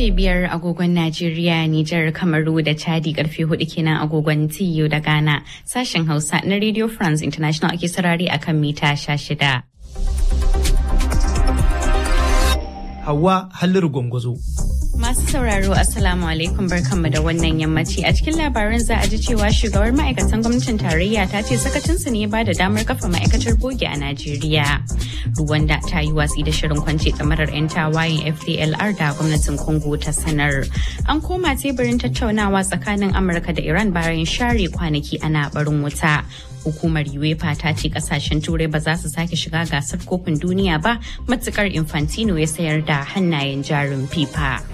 karfe biyar agogon Najeriya, Nijar, Kamaru da Chadi karfe hudu kenan agogon TU da Ghana. Sashen Hausa na Radio France International ake sarari akan mita sha shida. Hawa Halliru Gwangwazo. Masu sauraro Assalamu alaikum barkanmu da wannan yammaci a cikin labaran za a ji cewa shugabar ma'aikatan gwamnatin tarayya ta ce sakacinsu ne ba da damar kafa ma'aikatar bogi a Najeriya. Ruwanda ta yi watsi da shirin kwance tsamarar 'yan tawayen FDLR da gwamnatin Congo ta sanar. An koma teburin tattaunawa tsakanin Amurka da Iran bayan share kwanaki ana barin wuta. hukumar uefa ta ce kasashen turai ba za su sake shiga gasar kofin duniya ba matukar infantino ya sayar da hannayen jarin fifa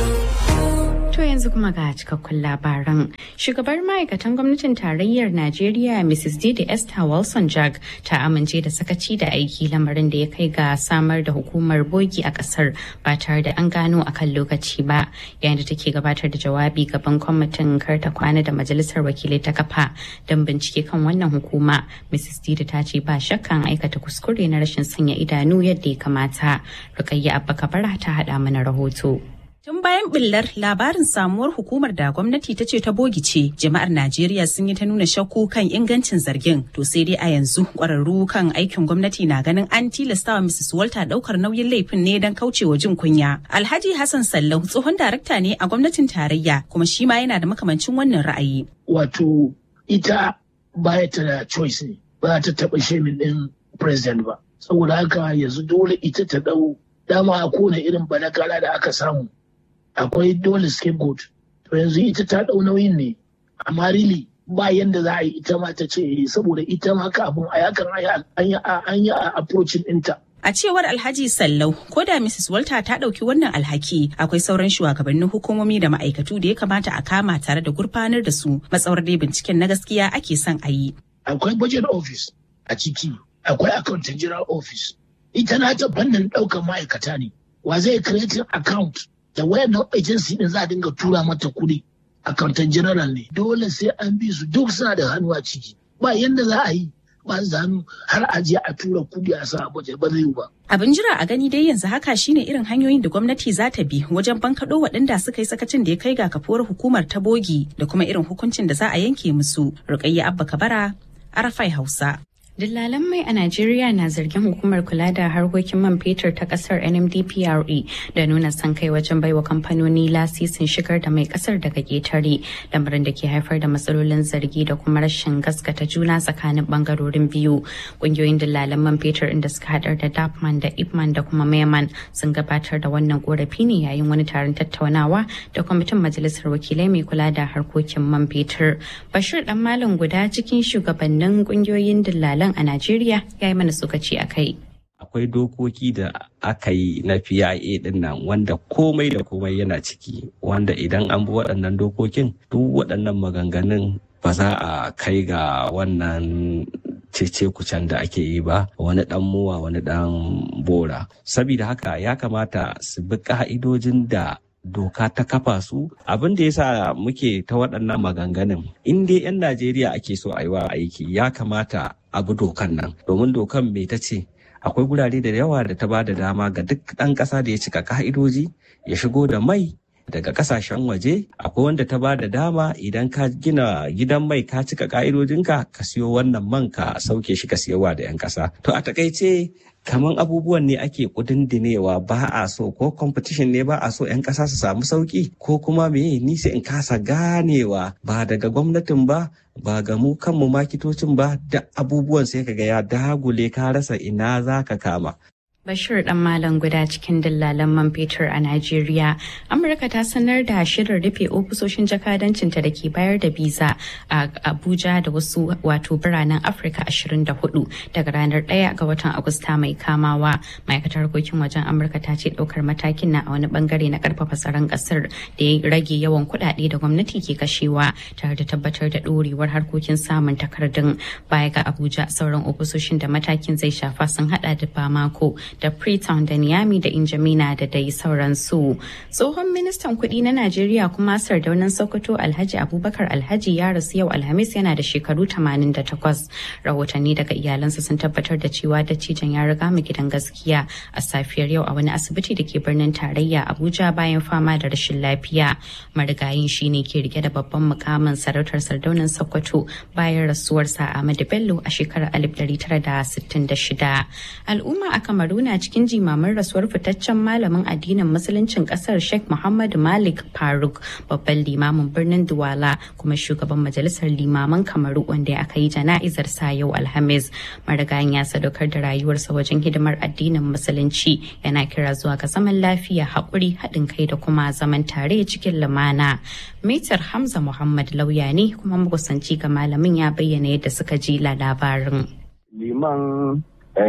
To yanzu kuma ga cikakkun labaran. Shugabar ma'aikatan gwamnatin tarayyar Najeriya Mrs. Didi Esther Wilson Jag ta amince da sakaci da aiki lamarin da ya kai ga samar da hukumar bogi a kasar ba tare da an gano a kan lokaci ba yayin da take gabatar da jawabi gaban kwamitin karta kwana da majalisar wakilai ta kafa don bincike kan wannan hukuma. Mrs. Didi ta ce ba shakkan aikata kuskure na rashin sanya idanu yadda ya kamata. Rukayya Abba Kabara ta haɗa mana rahoto. Tun bayan billar labarin samuwar hukumar da gwamnati ta ce ta bogi ce, jama'ar Najeriya sun yi ta nuna shakku kan ingancin zargin. To sai dai a yanzu kwararru kan aikin gwamnati na ganin an tilastawa Mrs. Walter daukar nauyin laifin ne don kaucewa jin kunya. Alhaji Hassan Sallau tsohon darakta ne a gwamnatin tarayya kuma shi ma yana da makamancin wannan ra'ayi. Wato ita baya ta da choice ne, ba ta taɓa shemin ɗin president ba. Saboda haka yanzu dole ita ta ɗau dama a kone irin badakala da aka samu. akwai dole scapegoat to yanzu ita ta ɗau nauyin ne amma really ba yanda za a yi ita ma ta ce saboda ita ma kafin a yakan an yi approaching ɗinta. A cewar Alhaji Sallau, ko da Mrs. Walter ta ɗauki wannan alhaki, akwai sauran shugabannin hukumomi da ma'aikatu da ya kamata a kama tare da gurfanar da su matsawar dai binciken na gaskiya ake son a yi. Akwai budget office a ciki, akwai accountant general office. Ita na ta fannin ɗaukar ma'aikata ne. Wa zai creating account da wayannan agency din za a dinga tura mata kuɗi accountant general ne dole sai an bi su duk suna da hannu a ciki ba yanda za a yi ba su hannu har a je a tura kuɗi a sa abuja ba zai yi ba. Abin jira a gani dai yanzu haka shine irin hanyoyin da gwamnati za ta bi wajen bankaɗo waɗanda suka yi sakacin da ya kai ga kafuwar hukumar ta bogi da kuma irin hukuncin da za a yanke musu. Rukayya Abba Kabara, Arafai Hausa. Dillalan mai a Najeriya na zargin hukumar kula da harkokin man fetur ta kasar NMDPRE da nuna son kai wajen baiwa kamfanoni lasisin shigar da mai kasar daga ketare lamarin da ke haifar da matsalolin zargi da kuma rashin gaskata juna tsakanin bangarorin biyu. Kungiyoyin dillalan man fetur inda suka hadar da Dapman da Ipman da kuma Mayman sun gabatar da wannan korafi ne yayin wani taron tattaunawa da kwamitin majalisar wakilai mai kula da harkokin man fetur. Bashir dan malam guda cikin shugabannin kungiyoyin dillalan a Najeriya ya yi mana tsokaci a kai. Akwai dokoki da aka yi na PIA din nan wanda komai da komai yana ciki wanda idan an bi waɗannan dokokin duk waɗannan maganganun ba za a kai ga wannan cece kucen da ake yi ba wani dan muwa wani dan bora sabida haka ya kamata su bi ka'idojin da doka ta kafa su abin da yasa muke ta waɗannan maganganun in dai 'yan najeriya ake so a yi wa aiki ya kamata abu dokan nan domin dokan mai ta ce akwai gurare da yawa da ta ba da dama ga duk ɗan ƙasa da ya cika ka'idoji ya shigo da mai daga kasashen waje akwai wanda ta ba da dama idan ka gina gidan mai ka cika ka'idojinka ka siyo wannan man ka sauke shi ka siyowa da 'yan ƙasa to a takaice kaman abubuwan ne ake kudindinewa ba a so ko competition ne ba a so 'yan ƙasa su samu sauki ko kuma me ni sai in kasa ganewa ba daga gwamnatin ba ba ga mu kanmu makitocin ba da abubuwan sai kaga ya dagule ka rasa ina za ka kama Bashir dan Malam guda cikin dillalan man fetur a Najeriya. Amurka ta sanar da shirin rufe ofisoshin jakadancinta da ke bayar da biza a Abuja da wasu wato biranen Afirka 24 daga ranar 1 ga watan Agusta mai kamawa. Ma'aikatar harkokin wajen Amurka ta ce daukar matakin na a wani bangare na karfafa tsaron kasar da ya rage yawan kuɗaɗe da gwamnati ke kashewa tare da tabbatar da ɗorewar harkokin samun takardun baya ga Abuja sauran ofisoshin da matakin zai shafa sun hada da Bamako da Freetown da Niamey da Injamina da dai sauransu. Tsohon ministan kuɗi na Najeriya kuma sardaunan Sokoto Alhaji Abubakar Alhaji ya rasu yau Alhamis yana da shekaru 88. Rahotanni daga iyalansa sun tabbatar da cewa dattijan ya riga mu gidan gaskiya a safiyar yau a wani asibiti da ke birnin tarayya Abuja bayan fama da rashin lafiya. Marigayin shine ke rike da babban mukamin sarautar sardaunan Sokoto bayan rasuwarsa Ahmadu Bello a shekarar 1966. Al'umma a Kamaru na cikin jimamin rasuwar fitaccen malamin addinin musuluncin kasar Sheikh Muhammad Malik Faruk babban limamin birnin Duwala kuma shugaban majalisar limaman Kamaru wanda aka yi jana'izar sa yau Alhamis. Marigayin ya sadaukar da rayuwarsa wajen hidimar addinin musulunci yana kira zuwa ga zaman lafiya haƙuri haɗin kai da kuma zaman tare cikin lumana. Mitar Hamza Muhammad lauya ne kuma makusanci ga malamin ya bayyana yadda suka ji labarin. Liman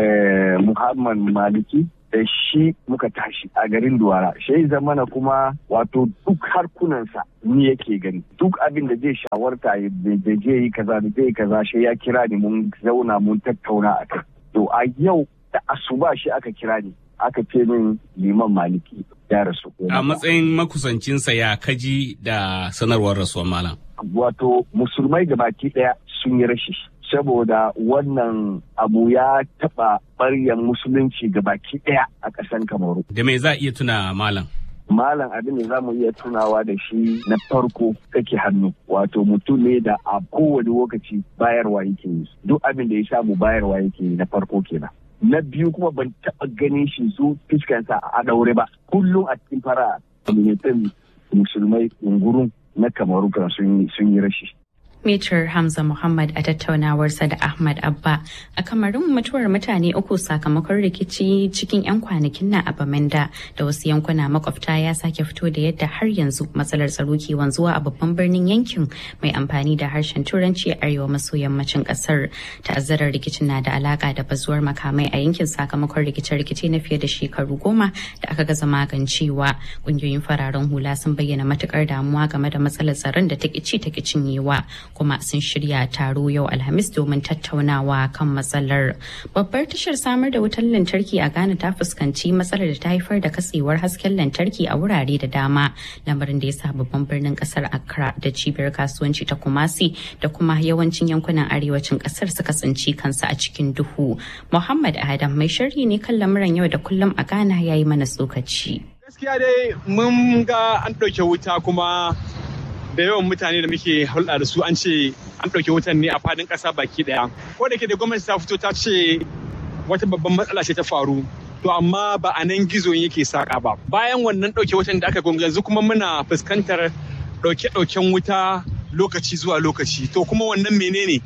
Muhammad Maliki da shi muka tashi a garin Duwara. Shi zamana kuma wato duk harkunansa ni yake gani. Duk abin da zai shawarta da zai yi kaza da zai yi kaza shi ya kira ni mun zauna mun tattauna a kai. To a yau da asuba shi aka kira ni. Aka ce min liman maliki ya rasu. A matsayin makusancinsa ya kaji da sanarwar rasuwar malam. Wato musulmai da baki ɗaya sun yi rashi. saboda wannan abu ya taɓa ɓaryan musulunci ga baki ɗaya a ƙasan kamaru. Da me za a iya tuna malam? Malam abin da za mu iya tunawa da shi na farko kake hannu wato mutum ne da a kowane lokaci bayarwa yake yi duk abin da ya samu bayarwa yake yi na farko kenan. Na biyu kuma ban taɓa ganin shi zo fiskansa a ɗaure ba kullum a cikin fara communitin musulmai ungurun na kamaru kan sun yi rashi. Metir Hamza Muhammad a tattaunawarsa da Ahmad Abba a kamarin mutuwar mutane uku sakamakon rikici cikin 'yan kwanakin na a Bamenda da wasu yankuna makwabta ya sake fito da yadda har yanzu matsalar tsaro ke wanzuwa a babban birnin yankin mai amfani da harshen turanci a arewa maso yammacin kasar. Ta'azzarar rikicin na da alaka da bazuwar makamai a yankin sakamakon rikice-rikice na fiye da shekaru goma da aka gaza magancewa. Ƙungiyoyin fararen hula sun bayyana matukar damuwa game da matsalar tsaron da ta ci ta cinyewa. kuma sun shirya taro yau alhamis domin tattaunawa kan matsalar babbar tashar samar da wutar lantarki a ghana ta fuskanci matsalar da ta haifar da katsewar hasken lantarki a wurare da dama lamarin da ya sa babban birnin kasar accra da cibiyar kasuwanci ta kumasi da kuma yawancin yankunan arewacin kasar suka tsinci kansu a cikin duhu muhammad adam mai sharhi ne kan lamuran yau da kullum a ghana ya yi mana tsokaci gaskiya dai mun ga an ɗauke wuta kuma da yawan mutane da muke hulɗa da su an ce an ɗauke wutan ne a fadin ƙasa baki ɗaya. Ko da ke da gwamnati ta fito ta ce wata babban matsala ce ta faru. To amma ba a nan gizo yake saƙa ba. Bayan wannan ɗauke wutan da aka gwamnati yanzu kuma muna fuskantar ɗauke-ɗauken wuta lokaci zuwa lokaci. To kuma wannan menene?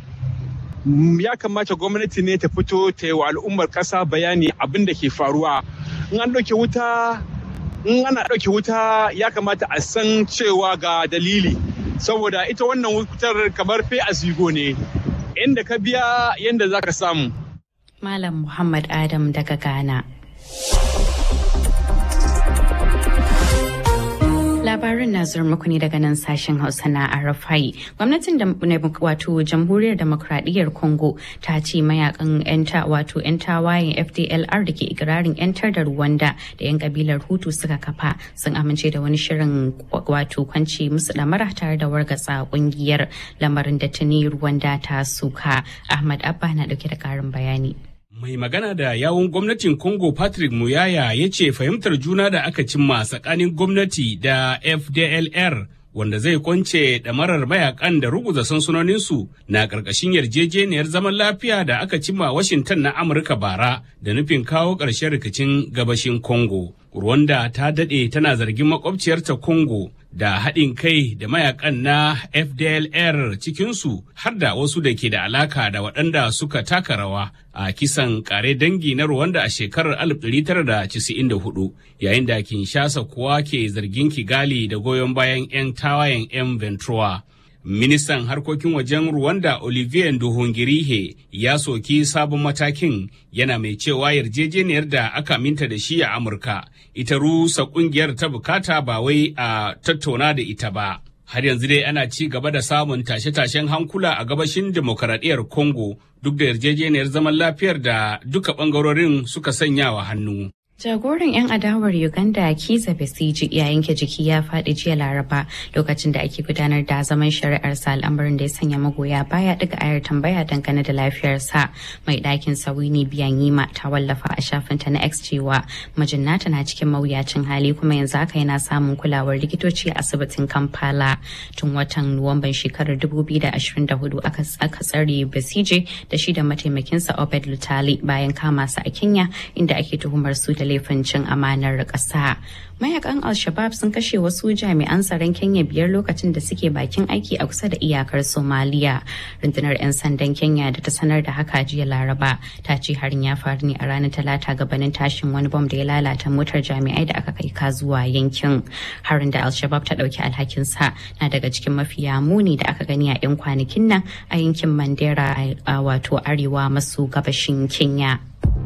Ya kamata gwamnati ne ta fito ta yi wa al'ummar ƙasa bayani abin da ke faruwa. In an ɗauke wuta in ana ɗauke wuta ya kamata a san cewa ga dalili saboda ita wannan wutar kamar fe a zigo ne inda ka biya yadda za ka samu malam muhammad adam daga ghana labarin na zuwa muku ne daga nan sashen hausa na arafai gwamnatin wato jamhuriyar demokradiyyar congo ta ce mayakan yan wato yan tawayen fdlr da ke ikirarin yantar da rwanda da yan kabilar hutu suka kafa sun amince da wani shirin wato kwanci musu damara tare da wargatsa kungiyar lamarin da tuni rwanda ta suka ahmad abba na dauke da karin bayani Mai magana da yawun gwamnatin Congo Patrick Muyaya ya ce fahimtar juna da aka cimma tsakanin gwamnati da FDLR wanda zai kwance ɗamarar mayakan da ruguza sansanoninsu na ƙarƙashin yarjejeniyar zaman lafiya da aka cimma Washington na Amurka bara da nufin kawo ƙarshen rikicin gabashin Congo. Rwanda ta daɗe tana zargin makwabciyarta Congo da haɗin kai da mayakan na FDLR cikinsu har da wasu da ke da alaka da waɗanda suka taka rawa a kisan kare dangi na Rwanda a shekarar 1994 yayin da Kinshasa kuwa ke zargin Kigali da goyon bayan 'yan tawayen 'yan Ventura. Ministan harkokin wajen Rwanda Olivier Nduhungirihe ya soki sabon matakin yana mai cewa yarjejeniyar da aka minta da shi a Amurka ita rusa kungiyar ta bukata ba wai a tattauna da ita ba. Har yanzu dai ana ci gaba da samun tashe-tashen hankula a gabashin demokaradiyyar Congo duk da yarjejeniyar zaman lafiyar da duka ɓangarorin suka sanya wa hannu. Jagoran 'yan adawar Uganda Kiza Besiji ya yanke jiki ya faɗi jiya Laraba lokacin da ake gudanar da zaman shari'arsa al'amarin da ya sanya magoya baya daga ayar tambaya dangane da lafiyarsa. Mai ɗakin Sawini Biyanyima ta wallafa a shafinta na X cewa majinnata na cikin mawuyacin hali kuma yanzu haka yana samun kulawar likitoci a asibitin Kampala. Tun watan Nuwamban shekarar 2024 aka tsare Besije da shi da mataimakinsa Obed Lutali bayan kama su a Kenya inda ake tuhumar su da laifin cin amanar ƙasa. Mayakan Al-Shabab sun kashe wasu jami'an tsaron Kenya biyar lokacin da suke bakin aiki a kusa da iyakar Somalia. Rundunar 'yan sandan Kenya da ta sanar da haka jiya Laraba ta ce harin ya faru ne a ranar Talata gabanin tashin wani bom da ya lalata motar jami'ai da aka kai ka zuwa yankin. Harin da Al-Shabab ta ɗauki alhakinsa na daga cikin mafiya muni da aka gani a 'yan kwanakin nan a yankin Mandera a wato arewa maso gabashin Kenya.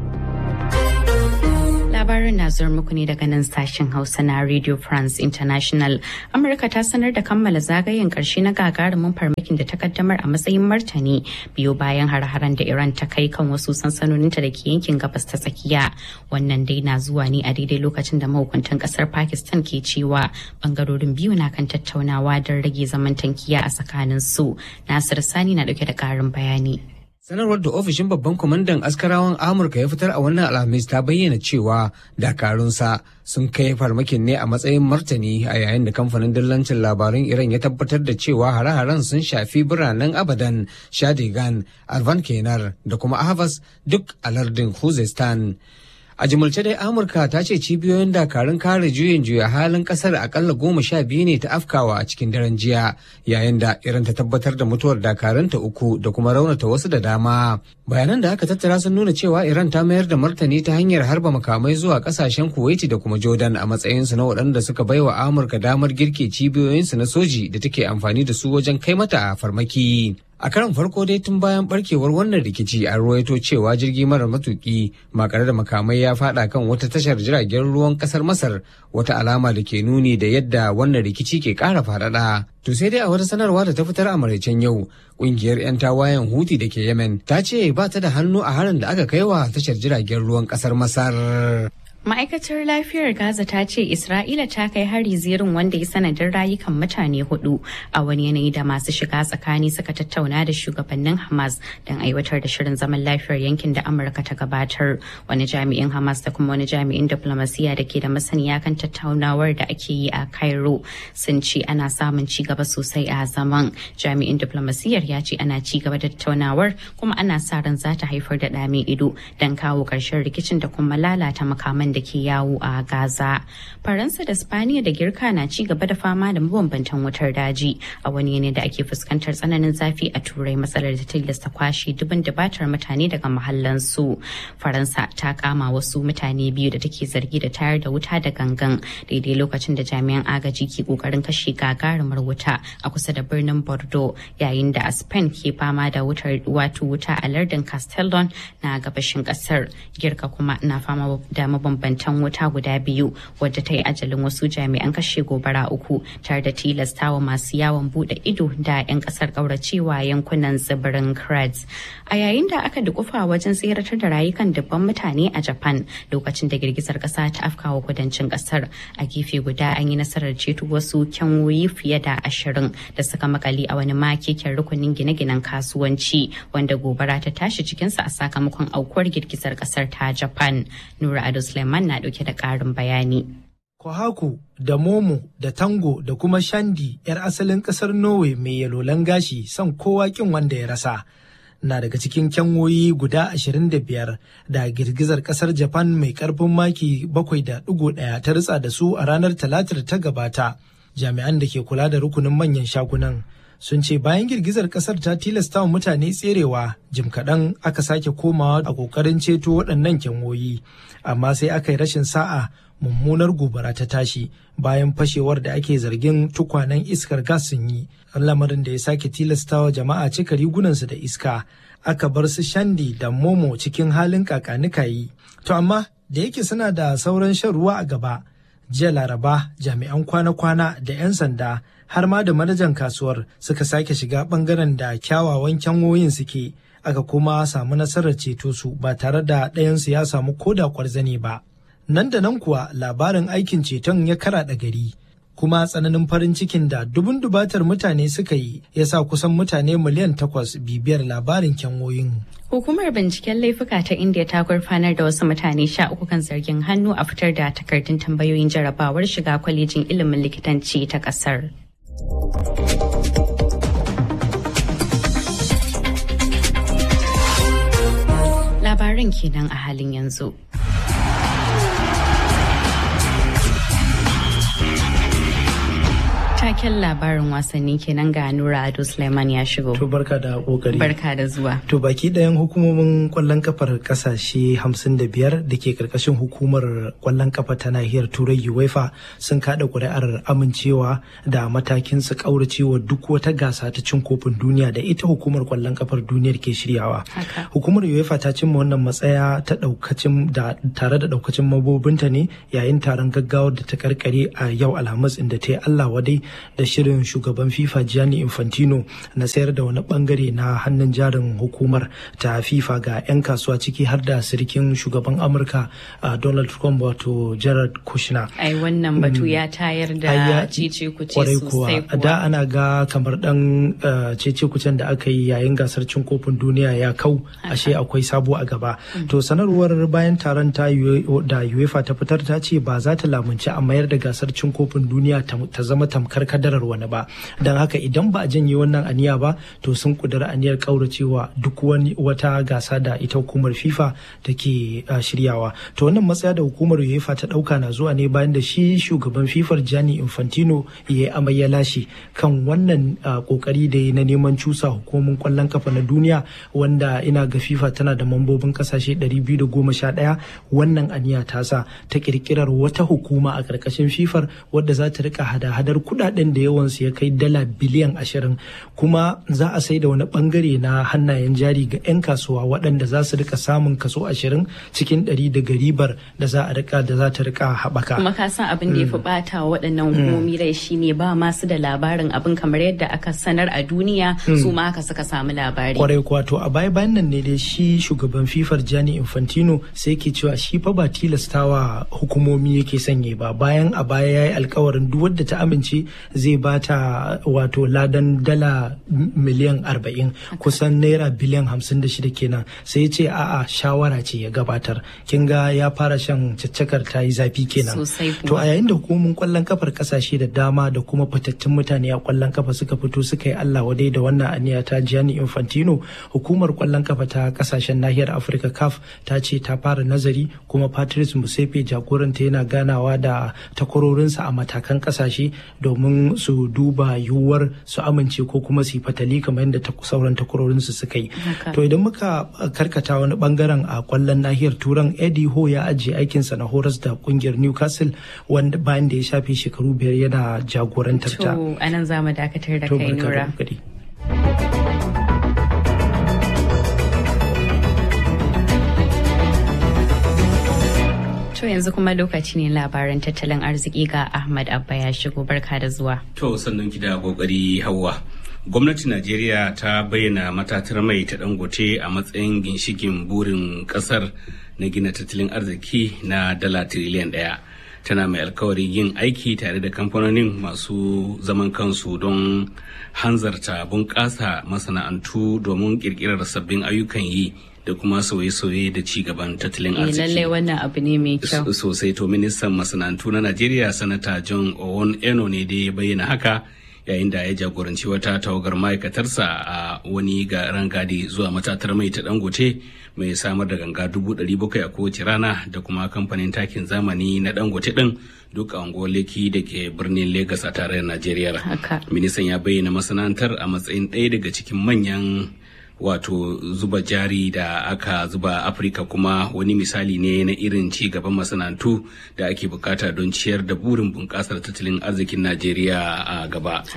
labarin na zuwa muku ne daga nan sashen hausa na radio france international amurka ta sanar da kammala zagayen karshe na gagarumin farmakin da ta kaddamar a matsayin martani biyo bayan har-haren da iran ta kai kan wasu sansanoninta da ke yankin gabas ta tsakiya wannan dai na zuwa ne a daidai lokacin da mahukuntan kasar pakistan ke cewa bangarorin biyu na kan tattaunawa don rage zaman tankiya a tsakanin su nasir sani na dauke da karin bayani Sanarwar da ofishin babban kwamandan askarawan Amurka ya fitar a wannan alhamis ta bayyana cewa dakarunsa sun kai farmakin ne a matsayin martani a yayin da kamfanin dillancin labarun Iran ya tabbatar da cewa hare-haren sun shafi biranen Abadan, Shadigan, Alvan Kenar da kuma Ahvaz duk a lardin Khuzestan. A jimilce dai Amurka ta ce cibiyoyin dakarun kare juyin juya halin kasar akalla goma sha biyu ne ta afkawa a cikin daren jiya yayin da irin ta tabbatar da mutuwar dakarunta uku da kuma raunata wasu da dama. Bayanan da aka tattara sun nuna cewa Iran ta mayar da martani ta hanyar harba makamai zuwa kasashen Kuwaiti da kuma Jordan a matsayinsu na waɗanda suka baiwa Amurka damar girke cibiyoyinsu na soji da take amfani da su wajen kai mata farmaki. A karan farko dai tun bayan barkewar wannan rikici an ruwaito cewa jirgi mara matuki makare da makamai ya fada kan wata tashar jiragen ruwan kasar Masar wata alama da ke nuni da yadda wannan rikici ke kara faɗaɗa. To sai dai a wata sanarwa da ta fitar a maraicen yau, kungiyar 'yan tawayen Huti da ke Yemen ta ce ba ta da hannu a harin da aka kai wa tashar jiragen ruwan kasar Masar. Ma'aikatar lafiyar Gaza ta ce Isra'ila ta kai hari zirin wanda ya sanadin rayukan mutane hudu a wani yanayi da masu shiga tsakani suka tattauna da shugabannin Hamas don aiwatar da shirin zaman lafiyar yankin da Amurka ta gabatar. Wani jami'in Hamas da kuma wani jami'in diplomasiya da ke da masaniya kan tattaunawar da ake yi a Cairo sun ce ana samun ci gaba sosai a zaman. Jami'in diplomasiyar ya ce ana ci gaba da tattaunawar kuma ana sa ran za ta haifar da ɗame ido don kawo ƙarshen rikicin da kuma lalata makaman da ke yawo a Gaza. Faransa da Spaniya da Girka na ci gaba da fama da mabambantan wutar daji a wani yanayi da ake fuskantar tsananin zafi a Turai matsalar da tilasta kwashe dubin dabatar mutane daga mahallansu. Faransa ta kama wasu mutane biyu da take zargi da tayar da wuta da gangan daidai lokacin da jami'an agaji ke kokarin kashe gagarumar wuta a kusa da birnin Bordeaux yayin da a Spain ke fama da wutar wato wuta a lardin Castellon na gabashin kasar. Girka kuma na fama da mabambantan wuta guda biyu wadda ta yi ajalin wasu jami'an kashe gobara uku tare da tilastawa masu yawon bude ido da 'yan kasar kauracewa yankunan tsibirin Kratz. A yayin da aka dukufa wajen tseratar da rayukan dubban mutane a Japan lokacin da girgizar kasa ta afkawa kudancin kasar a gefe guda an yi nasarar ceto wasu kyanwoyi fiye da ashirin da suka makale a wani makekin rukunin gine-ginen kasuwanci wanda gobara ta tashi cikinsa a sakamakon aukuwar girgizar kasar ta Japan. Nura Ado Suleiman na dauke da karin bayani. Kohaku da Momo da Tango da kuma Shandi 'yar asalin kasar Norway mai yalolan gashi son kowa kin wanda ya rasa. Na daga cikin kyanwoyi guda 25 da girgizar kasar Japan mai karfin maki 7.1 ta ritsa da su a ranar talatar ta gabata. Jami'an da ke kula da rukunin manyan shagunan sun ce bayan girgizar kasar ta tilasta wa mutane tserewa jim kaɗan aka sake komawa a ƙoƙarin ceto waɗannan kyanwoyi amma sai aka yi rashin sa'a mummunar gobara ta tashi bayan fashewar da ake zargin tukwanen iskar gas sun yi lamarin da ya sake tilastawa jama'a cika rigunansu da iska aka bar su shandi da momo cikin halin kakanikayi to amma da yake suna da sauran shan ruwa a gaba jiya laraba jami'an kwana-kwana da 'yan sanda har ma da manajan kasuwar suka sake shiga bangaren da kyawawan kyanwoyin suke aka kuma samu nasarar ceto su ba tare da ɗayansu ya samu koda kwarzane ba nan da nan kuwa labarin aikin ceton ya karaɗa gari kuma tsananin farin cikin da dubun dubatar mutane suka yi ya sa kusan mutane miliyan takwas bibiyar labarin kyanwoyin. Hukumar binciken laifuka ta India ta gurfanar da wasu mutane sha uku kan zargin hannu a fitar da takardun tambayoyin jarabawar shiga kwalejin ilimin likitanci ta kasar. Labaran kenan a halin yanzu. Taken labarin wasanni kenan ga Nura Ado Suleiman ya shigo. To barka da kokari. Barka da zuwa. To baki ɗayan hukumomin kwallon kafar kasashe 55 da ke karkashin hukumar kwallon kafa ta nahiyar Turai UEFA sun kada kuri'ar amincewa da matakin su kauracewa duk wata gasa ta cin kofin duniya da ita hukumar kwallon kafar duniyar ke shiryawa. Hukumar UEFA ta cimma wannan matsaya ta daukacin da tare da daukacin mabobinta ne yayin taron gaggawar da ta karkare a yau Alhamis inda ta yi Allah wadai da shirin shugaban FIFA Gianni Infantino na sayar da wani bangare na hannun jarin hukumar ta FIFA ga 'yan kasuwa ciki har da sirikin shugaban Amurka Donald Trump wato Jared Kushner. Ai wannan batu ya tayar da cece kuce sosai kuwa. Da ana ga kamar dan cece kucen da aka yi yayin gasar cin kofin duniya ya kau ashe akwai sabo a gaba. To sanarwar bayan taron ta da UEFA ta fitar ta ce ba za ta lamunci a mayar da gasar cin kofin duniya ta zama tamkar kadarar wani ba don haka idan ba a janye wannan aniya ba to sun kudura aniyar kauracewa duk wani wata gasa da ita hukumar fifa take shiryawa to wannan matsaya da hukumar uefa ta dauka na zuwa ne bayan da shi shugaban fifar gianni infantino ya yi amai ya lashe kan wannan kokari da ya na neman cusa hukumomin kwallon kafa na duniya wanda ina ga fifa tana da mambobin kasashe 211 wannan aniya ta sa ta kirkirar wata hukuma a karkashin fifar wadda za ta rika hada-hadar kudaden da yawansu ya kai dala biliyan ashirin kuma za a sai da wani bangare na hannayen jari ga 'yan kasuwa waɗanda za su rika samun kaso ashirin cikin ɗari daga ribar da za a rika da za ta rika haɓaka. kuma ka san abin da ya fi bata waɗannan hukumomi rai shine ba masu da labarin abin kamar yadda aka sanar a duniya su ma haka suka samu labari. kwarai kuwa to a baya bayan nan ne dai shi shugaban fifar Gianni Infantino sai ke cewa shi fa ba tilastawa hukumomi yake sanye ba bayan a baya ya yi alkawarin duk wadda ta amince zai bata wato ladan dala miliyan arba'in kusan naira biliyan hamsin da shida kenan sai ya ce a'a shawara ce ya gabatar kin ga ya fara shan caccakar ta yi zafi kenan to a yayin da hukumomin kwallon kafar kasashe da dama da kuma fitattun mutane a kwallon kafa suka fito suka yi Allah wadai da wannan aniya ta Gianni Infantino hukumar kwallon kafa ta kasashen nahiyar Afirka CAF ta ce ta fara nazari kuma Patrice Musepe jagoranta yana ganawa da takwarorinsa a matakan kasashe domin su duba yiwuwar su amince ko kuma su yi fatali kamar yadda sauran takwarorinsu suka yi. To idan muka karkata wani bangaren a kwallon nahiyar turan Eddie Ho ya ajiye aikinsa na horas da kungiyar Newcastle wanda bayan da ya shafe shekaru biyar yana jagorantar ta. To anan za mu dakatar da kai Nura. To yanzu kuma lokaci ne labaran tattalin arziki ga Ahmad Abba ya shigo barka da zuwa. To sannan ki da kokari Hauwa. Gwamnatin Najeriya ta bayyana matatar mai ta dangote a matsayin ginshikin burin kasar na gina tattalin arziki na dala tiriliyan ɗaya. Tana mai alkawarin yin aiki tare da kamfanonin masu zaman kansu don hanzarta bunƙasa masana'antu domin ƙirƙirar sabbin ayyukan yi da kuma sauye-sauye da ci gaban tattalin arziki. lallai wannan abu ne mai kyau. Sosai to ministan masana'antu na Najeriya sanata John Owon Eno ne da ya bayyana haka yayin da ya jagoranci wata tawagar ma'aikatarsa a wani ga rangadi zuwa matatar mai ta dangote mai samar da ganga dubu ɗari bakwai a kowace rana da kuma kamfanin takin zamani na dangote ɗin duk a leki da ke birnin Legas a tarayyar Najeriya. Ministan ya bayyana masana'antar a matsayin ɗaya daga cikin manyan wato zuba jari da aka zuba afirka kuma wani misali ne na irin ci gaban masana'antu da ake bukata don ciyar da burin bunƙasar tattalin arzikin najeriya a gaba to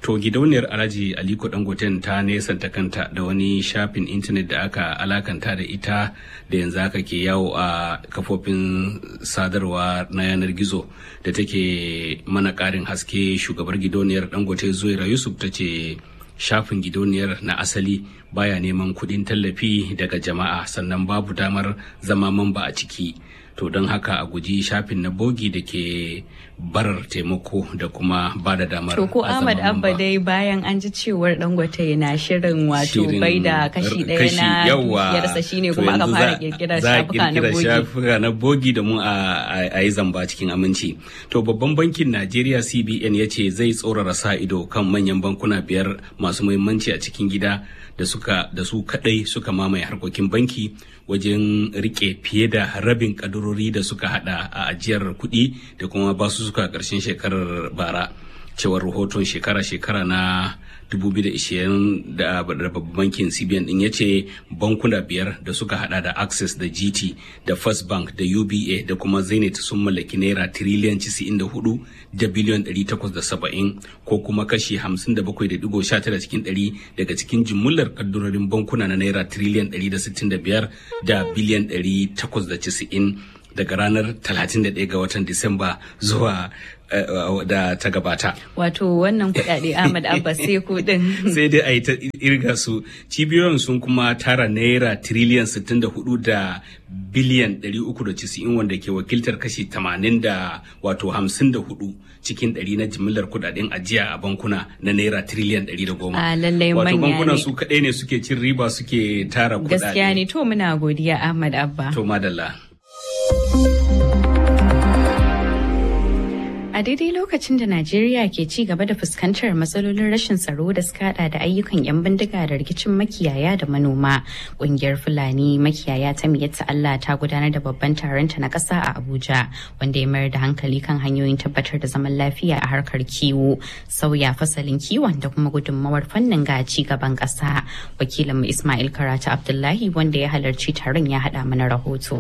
To gidauniyar Alhaji Aliko Dangoten ta nesanta kanta da wani shafin intanet da aka alakanta da ita da yanzu aka ke yawo a kafofin sadarwa na yanar gizo da take mana ƙarin haske shugabar gidauniyar Dangote Zuwaira Yusuf ta ce shafin gidauniyar na asali baya neman kuɗin tallafi daga jama'a sannan babu damar zama mamba a ciki. to don haka a guji shafin na bogi da ke barar taimako da kuma ba da damar To ko Ahmad Abba dai bayan an ji cewar Dangote na shirin wato bai da kashi ɗaya na dukiyarsa shine kuma aka fara kirkirar shafuka na bogi. shafuka na bogi da mu a yi zamba cikin aminci. To babban bankin Najeriya CBN ya ce zai tsorara sa ido kan manyan bankuna biyar masu muhimmanci a cikin gida da suka da su kadai suka mamaye harkokin banki wajen rike fiye da rabin kadurori da suka hada a ajiyar kuɗi da kuma basu suka ƙarshen shekarar bara cewar rahoton shekara-shekara na 2020 da babban bankin cbn din ya ce bankuna biyar da suka hada da access da gt da first bank da uba da kuma zenith sun mallaki naira tiriliyan 94 da biliyan 870 ko kuma kashi 57.19 cikin 100 daga cikin jimillar kaddurorin bankuna na naira tiriliyan 165 da biliyan 890 daga ranar 31 ga watan disamba zuwa da ta gabata. Wato wannan kudade Ahmad Abba sai kudin. sai dai a yi ta irga su cibiyoyin sun kuma tara naira tiriliyan 64 da biliyan 390 wanda ke wakiltar kashi 80 da wato 54 cikin 100 na jimillar kudaden ajiya a bankuna na naira tiriliyan 110. A lallai manya Wato bankuna ne. su kaɗai ne suke cin riba suke tara kudade. Gaskiya ne to muna godiya Ahmad Abba. To madalla. A daidai lokacin da Najeriya ke ci gaba da fuskantar matsalolin rashin tsaro da suka hada da ayyukan 'yan bindiga da rikicin makiyaya da manoma, kungiyar Fulani makiyaya ta miyatta Allah ta gudanar da babban taronta na ƙasa a Abuja, wanda ya mayar da hankali kan hanyoyin tabbatar da zaman lafiya a harkar kiwo, sauya fasalin kiwon da kuma gudunmawar fannin ga ci gaban ƙasa. Wakilinmu Ismail Karatu Abdullahi wanda ya halarci taron ya haɗa mana rahoto.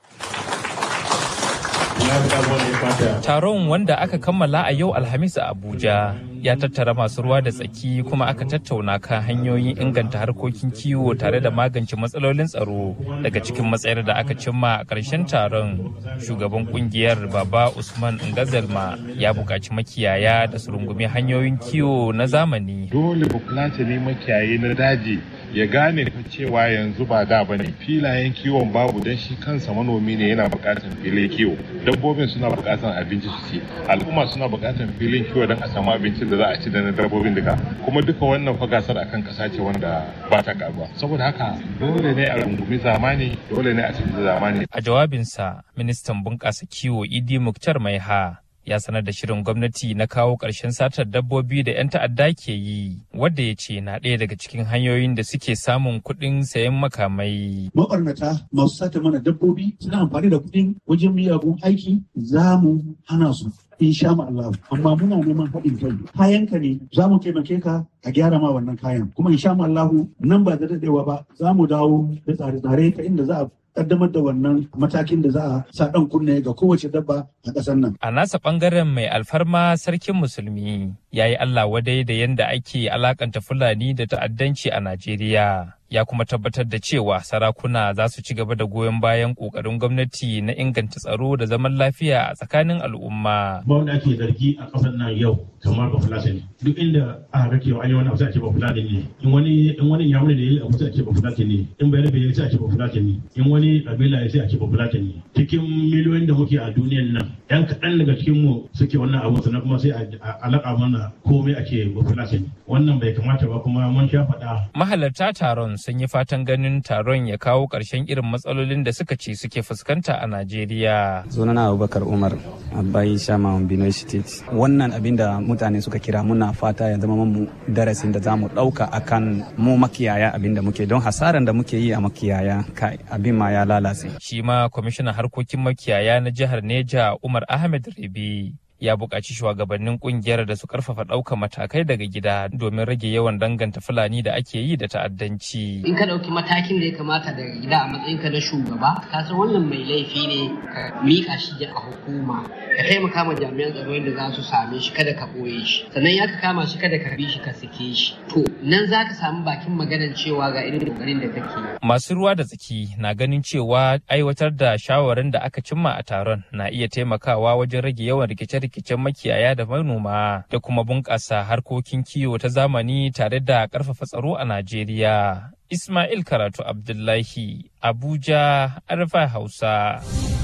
Taron wanda aka kammala a yau Alhamis a Abuja ya tattara masu ruwa da tsaki kuma aka tattauna kan hanyoyin inganta harkokin kiwo tare da magance matsalolin tsaro daga cikin matsayar da aka cimma a ƙarshen taron shugaban kungiyar baba usman ngazalma ya buƙaci makiyaya da su rungumi hanyoyin kiwo na zamani dole bukulace ne makiyayi na daji ya gane fa cewa yanzu ba da bane filayen kiwon babu don shi kansa manomi ne yana bukatar filin kiwo dabbobin suna bukatar abinci su ci al'umma suna bukatar filin kiwo don a samu abincin da za a ci da na dabbobin duka kuma duka wannan fa gasar akan kasa ce wanda ba ta karuwa saboda haka dole ne a rungumi zamani dole ne a canza zamani a jawabinsa ministan bunƙasa kiwo idi muktar maiha ya sanar da shirin gwamnati na kawo ƙarshen satar dabbobi da 'yan ta'adda ke yi wadda ya ce na ɗaya daga cikin hanyoyin da suke samun kuɗin sayan makamai. mabarnata masu sata mana dabbobi suna amfani da kuɗin wajen miyagun aiki za mu hana su insha Allah amma muna neman haɗin kai kayan ka ne za mu taimake ka a gyara ma wannan kayan kuma insha Allah nan ba da daɗewa ba za mu dawo da tsare-tsare ta inda za a kaddamar da wannan matakin da za a sa ɗan kunne ga kowace dabba a ƙasar nan. A nasa ɓangaren mai alfarma sarkin musulmi ya yi Allah wadai da yadda ake alakanta Fulani da ta'addanci a Najeriya. Ya kuma tabbatar da cewa sarakuna za su ci gaba da goyon bayan ƙoƙarin gwamnati na inganta tsaro da zaman lafiya a tsakanin al'umma. Ba wanda ake zargi a ƙasar nan yau kamar ba Fulani Duk inda aka ga cewa an yi wani abu sai a ce ba Fulani ne. In wani in wani yamuri da ya yi abu sai a ce ba Fulani ne. In bayar bai sai a ce ba Fulani ne. In wani kabila ya sai a ce ba Fulani ne. Cikin miliyoyin da muke a duniyan nan, 'yan kaɗan daga cikin mu suke wannan abu sannan kuma sai a alaƙa mana komai a ce ba Fulani Wannan bai kamata ba kuma mun sha faɗa. Mahalarta taron sun yi fatan ganin taron ya kawo ƙarshen irin matsalolin da suka ce suke fuskanta a Najeriya. Sunana Abubakar Umar, Abai Shama Benue State. Wannan abin da mutane suka kira muna fata ya zama mu darasin da za mu ɗauka akan mu makiyaya abin da muke don hasaran da muke yi a makiyaya kai abin ma ya lalace. Shi ma kwamishinan harkokin makiyaya na jihar Neja Umar Ahmed Rabi ya buƙaci shugabannin ƙungiyar da su ƙarfafa ɗaukar matakai daga gida domin rage yawan danganta fulani da ake yi da ta'addanci. in ka ɗauki matakin da ya kamata daga gida a matsayinka na shugaba ka san wannan mai laifi ne ka miƙa shi a hukuma ka taimaka ma jami'an tsaro yadda za su same shi kada ka ɓoye shi sannan ya ka kama shi kada ka bi shi ka sake shi to nan za ka samu bakin maganar cewa ga irin ƙoƙarin da kake Masu ruwa da tsaki na ganin cewa aiwatar da shawarin da aka cimma a taron na iya taimakawa wajen rage yawan rikice-rikicen makiyaya da manoma da kuma bunƙasa harkokin kiwo ta zamani tare da ƙarfafa tsaro a Najeriya. Ismail Karatu Abdullahi, Abuja, Arfa Hausa.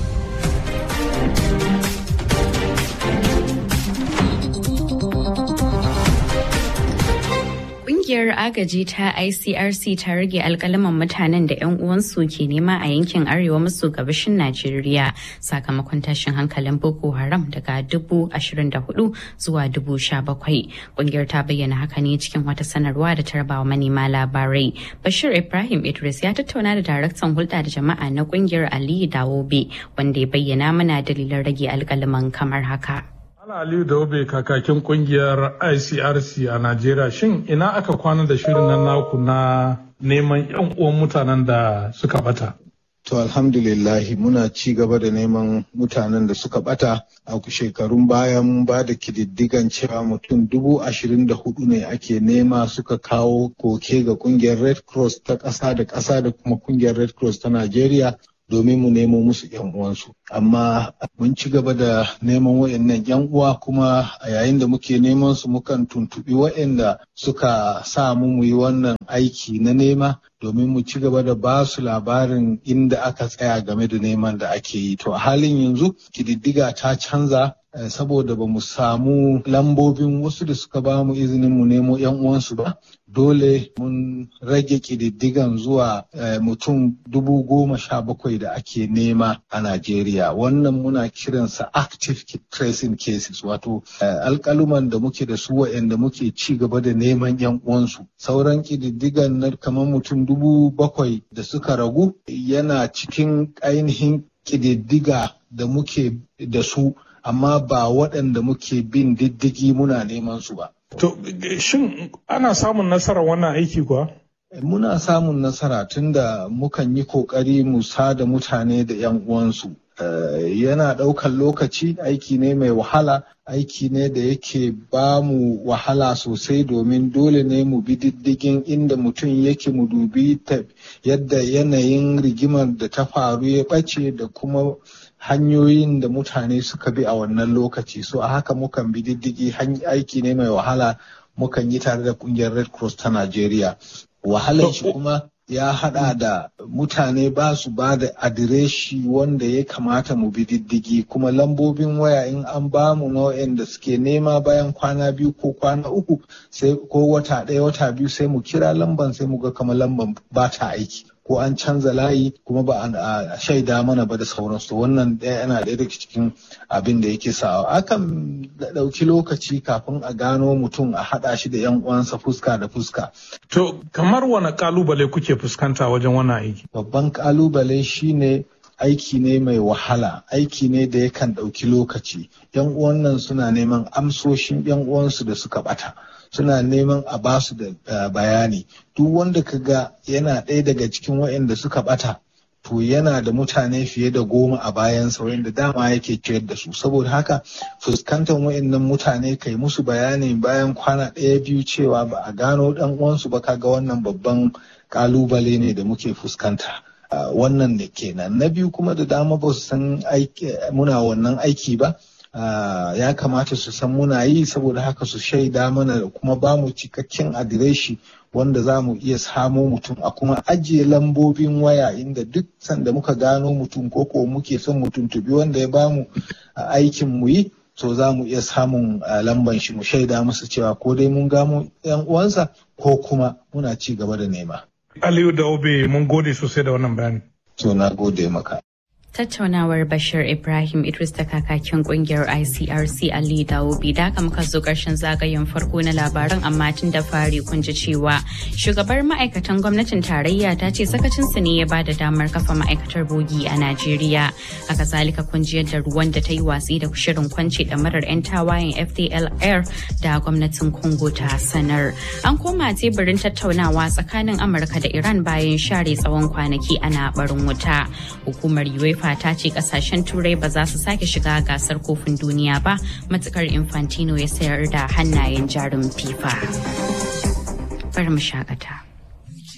Ƙungiyar agaji ta ICRC ta rage alkalaman mutanen da 'yan uwansu ke nema a yankin arewa maso gabashin Najeriya sakamakon tashin hankalin Boko Haram daga dubu ashirin da hudu zuwa dubu sha bakwai. Ƙungiyar ta bayyana haka ne cikin wata sanarwa da ta rabawa manema labarai. Bashir Ibrahim Idris ya tattauna da daraktan hulɗa da jama'a na ƙungiyar Aliyu Dawobe wanda ya bayyana mana dalilan rage alkalaman kamar haka. Ala Aliyu Daube kakakin kungiyar ICRC a Najeriya shin ina aka kwana da shirin nan naku na neman yan uwan mutanen da suka bata? To alhamdulillahi muna ci gaba da neman mutanen da suka bata a shekarun baya mun ba da kididdigan cewa mutum dubu ashirin da hudu ne ake nema suka kawo koke ga kungiyar Red Cross ta ƙasa da ƙasa da kuma kungiyar Red Cross ta Najeriya domin mu nemo musu yan uwansu amma mun ci gaba da neman wayannan yan uwa kuma a yayin da muke neman su mukan tuntubi wayanda suka sa mu mu yi wannan aiki na nema domin mu ci gaba da ba su labarin inda aka tsaya game da neman da ake yi to a halin yanzu kididdiga ta canza saboda ba mu samu lambobin wasu da suka ba mu izinin mu nemo yan uwansu ba dole mun rage kididdigan zuwa mutum dubu goma sha bakwai da ake nema a Najeriya wannan muna kiransa active tracing cases wato alkaluman da muke da su waɗanda muke ci gaba da neman yan uwansu sauran kididdigan na kamar mutum dubu bakwai da suka ragu yana cikin ainihin kididdiga da muke da su amma ba waɗanda muke bin diddigi muna neman su ba. To, shin ana samun nasara wannan aiki kuwa? Muna samun nasara tunda mukan yi ƙoƙari mu sada mutane da 'yan uwansu. yana ɗaukar lokaci aiki ne mai wahala aiki ne da yake ba mu wahala sosai domin dole ne mu bi diddigin inda mutum yake mu dubi yadda yanayin rigimar da ta faru ya ɓace da kuma hanyoyin da mutane suka bi a wannan lokaci so a haka mukan bi diddigi aiki ne mai wahala mukan yi tare da kungiyar red cross ta najeriya wahalar shi kuma ya hada da mutane ba su ba da adireshi wanda ya kamata mu bi diddigi kuma lambobin waya in an ba mu nau'in da suke nema bayan kwana biyu ko kwana uku sai ko wata ɗaya wata biyu sai mu kira lamban sai mu ga kamar lamban ba ta aiki ko an canza layi kuma ba a shaida mana ba da sauransu wannan ɗaya yana ɗaya daga cikin abin da yake sawa akan ɗauki lokaci kafin a gano mutum a haɗa shi da yan uwansa fuska da fuska to kamar wani kalubale kuke fuskanta wajen wannan aiki babban kalubale shine aiki ne mai wahala aiki ne da yakan ɗauki lokaci yan uwan nan suna neman amsoshin yan uwansu da suka ɓata suna neman a basu da bayani duk wanda ka ga yana ɗaya daga cikin waɗanda suka ɓata to yana da mutane fiye da goma a bayansa wanda dama yake ciyar da su saboda haka fuskantar waɗannan mutane kai musu bayani bayan kwana ɗaya biyu cewa ba a gano ɗan uwansu ba kaga wannan babban ƙalubale ne da muke fuskanta wannan da kenan na biyu kuma da dama ba su san muna wannan aiki ba Uh, ya kamata su san muna yi saboda haka su shaida mana da kuma ba mu cikakken adireshi wanda za mu iya samo mutum a kuma ajiye lambobin waya inda duk sanda muka gano mutum ko ko muke son mutum tubi wanda ya bamu uh, aikin mu yi so za mu iya samun uh, lamban shi mu shaida masa cewa ko dai mun gamo yan uwansa ko kuma muna ci gaba da nema. Aliyu da Obe mun gode sosai da wannan bayani. To na gode maka. Tattaunawar Bashir Ibrahim Idris da kakakin kungiyar ICRC Ali Dawubi da muka zo karshen zagayen farko na labaran amma tun da fari kun ji cewa shugabar ma'aikatan gwamnatin tarayya ta ce sakacinsu ne ya bada damar kafa ma'aikatar bogi a Najeriya. Haka zalika kun ji yadda ruwan da ta yi watsi da shirin kwance da marar 'yan tawayen FDLR da gwamnatin Congo ta sanar. An koma teburin tattaunawa tsakanin Amurka da Iran bayan share tsawon kwanaki ana barin wuta. Hukumar UEFA FIFA ta ce kasashen turai ba za su sake shiga gasar kofin duniya ba matukar Infantino ya sayar da hannayen jarin FIFA. Bari mu shakata.